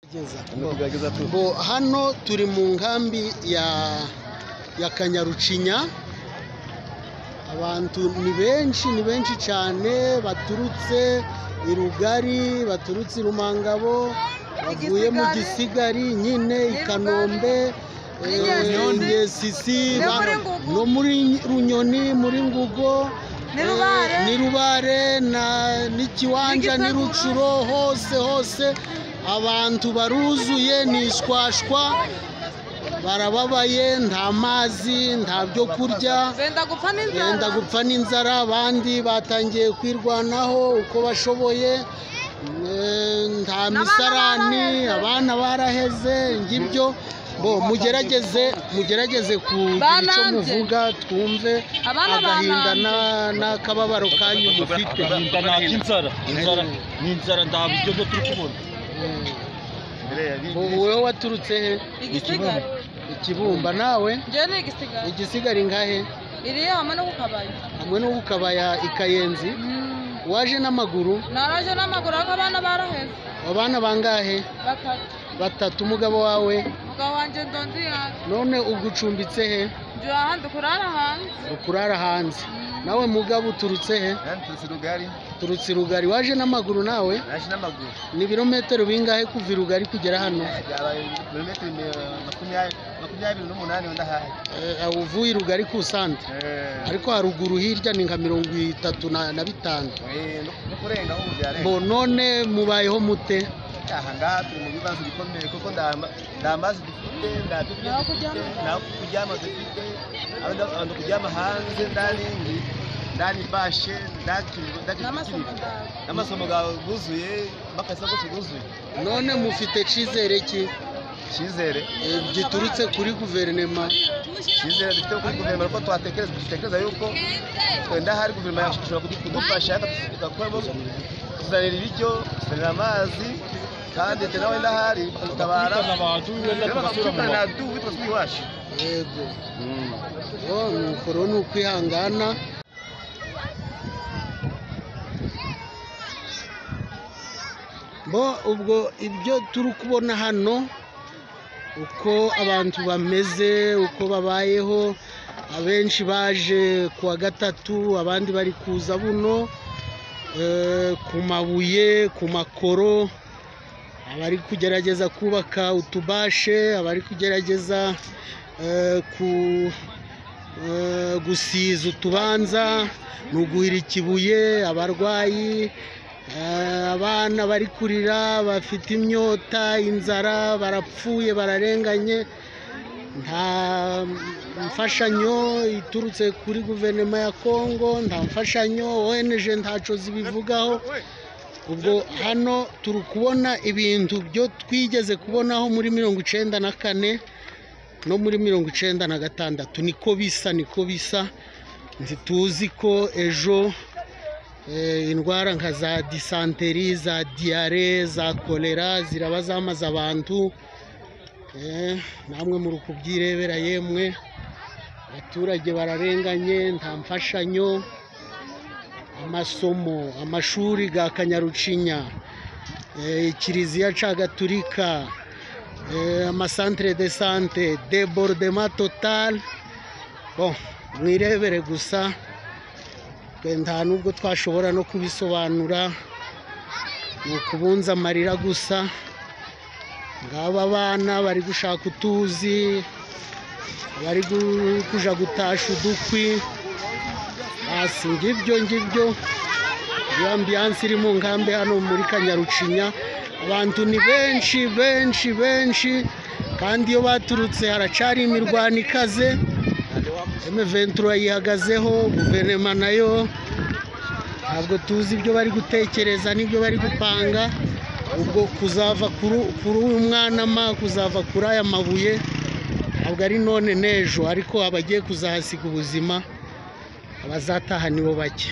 kugerageza turimo kugerageza tu Bo, hano turi mu nkambi ya ya kanyarucinya abantu ni benshi ni benshi cyane baturutse i rugari baturutse i rumangabo bavuye mu gisigari nyine i kanombe muri eh, Nyesisi. Nyesisi, No ba- muri Ngugu. no muri runyoni muri ngugo Ni eh, Rubare. ni Rubare na- n'ikiwanja N'igisekuru. n'irucuro hose hose abantu baruzuye ni ishwashwa barababaye nta mazi nta byo kurya benda gupfa n'inzara yenda gupfa n'inzara abandi batangiye kwirwanaho uko bashoboye Eh, nta misarani baraheze. abana baraheze ngibyo bo mugerageze mugerageze kugira icyo Bananze. muvuga twumve Abana agahinda bananze. na- n'akababaro kanyu mufite agahinda n'inzara inzara ni inzara ndabiryo byo turi kubona Bo, wowe waturutse he igisigari ikibumba nawe njyewe ni igisigari igisigara ingahe iri hamwe no kukabari hamwe no kukabaya ikayenzi waje n'amaguru naraje n'amaguru ariko abana baraheze abana bangahe batatu batatu umugabo wawe umugabo wanjye ndonzi yanjye none ugucumbitse he njye ahandi kurara hanze ukurara hanze nawe mugabo uturutse he tuzi rugari uturutse i rugari waje n'amaguru nawe naje n'amaguru ni ibirometero bingahe kuva i rugari kugera hano byabaye ibirometero mi- makumyabiri makumyabiri n'umunani wenda hahe Eh, aho uvuye i rugari ku sante ariko haruguru hirya ni nka mirongo itatu na na bitanu Eh, no- no kurenga ubu byarenga bo none mubayeho mute aha ngaha turi mu bibazo bikomeye kuko nta ma- nta mazi dufite nta byo kurya Naho dufite kuryama. nta kuryama dufite abandi abantu kuryama hanze ndani ndani bashe ndaki ndaki n'amasomo ndawe n'amasomo gawe guzuye n'akazi kose guzuye none mufite cyizere ki icyizere Eh, giturutse kuri guverinema icyizere dufite kuri guverinoma ko twatekereza dutekereza yuko wenda hari guverinoma yacu ishobora kudu- kudufasha igakuramo kuzanira ibiryo kuzanira amazi kandi twe nawe ndahari bakadutabara tukitana abantu wenda rero tugasubira mu bakatwitana rugo nadu witwa twi iwacu yego bo nuko rero ni ukwihangana bo ubwo ibyo turi kubona hano uko abantu bameze uko babayeho abenshi baje ku wa gatatu abandi bari kuza buno eh, ku mabuye ku makoro abari kugerageza kubaka utubashe abari kugerageza eh, ku- eh, gusiza utubanza ni uguhira ikibuye abarwayi eh, abana bari kurira bafite imyota inzara barapfuye bararenganye nta mfashanyo iturutse kuri guverinoma ya kongo nta mfashanyo onj ntaco zibivugaho ubwo hano turi kubona ibintu byo twigeze kubonaho muri mirongo icenda na kane no muri mirongo icenda na gatandatu niko bisa niko bisa ntituzi ko ejo eh, indwara nka za disanteri za diyare za kolera ziraba zamaze abantu Eh, namwe muri ukubyirebera yemwe abaturage bararenganye nta mfashanyo amasomo amashuri ga kanyarucinya eh, ikiriziya ca gaturika eh, amasantere de sante debordema total bon mwirebere gusa twe nta nubwo twashobora no kubisobanura ni ukubunza amarira gusa ngaba abana bari gushaka utuzi bari gu- kuja gutasha udukwi hasi ngibyo ngibyo iyo ambiyanse iri mu nkambi hano muri kanyarucinya abantu ni benshi benshi benshi kandi iyo baturutse haracari imirwano ikaze emeventura yihagazeho guverinoma nayo ntabwo tuzi ibyo bari gutekereza n'ibyo bari gupanga ubwo kuzava kuri- kuri uyu mwanama kuzava kuri aya mabuye ntabwo ari none n'ejo ariko abagiye kuzahasiga ubuzima abazataha nibo bake